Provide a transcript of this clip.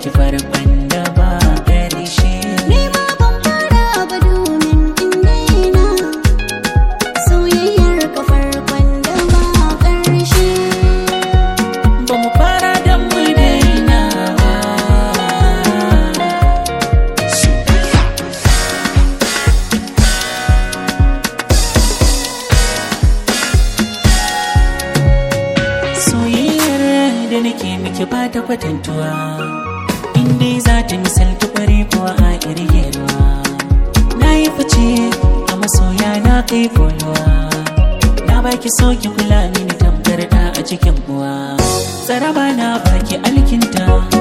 miki farkon da ba ƙarshe Ni ma ban fara ba domin in daina soyayyar ka farkon da ba ƙarshe. ba mu fara da mu daina ba soyayyar da nake miki ba ta kwatantuwa inda za ta misalta kware kuwa a irgewa na yi fice a masoya na kai koluwa na baki soki kula mini tamkar da a cikin uwa tsaraba na baki alkinta